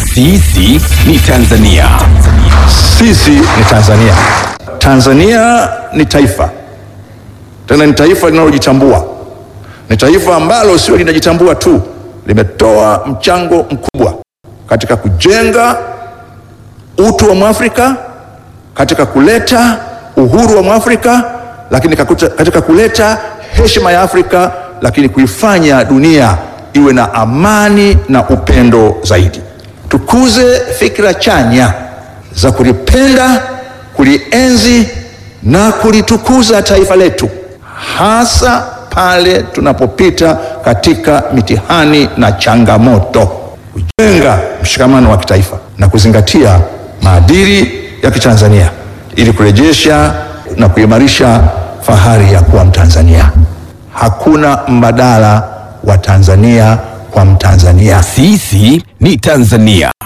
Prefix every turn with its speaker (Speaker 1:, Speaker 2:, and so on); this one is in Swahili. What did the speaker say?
Speaker 1: Sisi ni Tanzania.
Speaker 2: Sisi ni Tanzania. Tanzania ni taifa, tena ni taifa linalojitambua. Ni taifa ambalo sio linajitambua tu, limetoa mchango mkubwa katika kujenga utu wa Mwafrika, katika kuleta uhuru wa Mwafrika, lakini kakuta- katika kuleta heshima ya Afrika, lakini kuifanya dunia iwe na amani na upendo zaidi. Tukuze fikra chanya za kulipenda, kulienzi na kulitukuza taifa letu, hasa pale tunapopita katika mitihani na changamoto, kujenga mshikamano wa kitaifa na kuzingatia maadili ya Kitanzania ili kurejesha na kuimarisha fahari ya kuwa Mtanzania. Hakuna mbadala wa Tanzania kwa Mtanzania.
Speaker 1: Sisi ni Tanzania.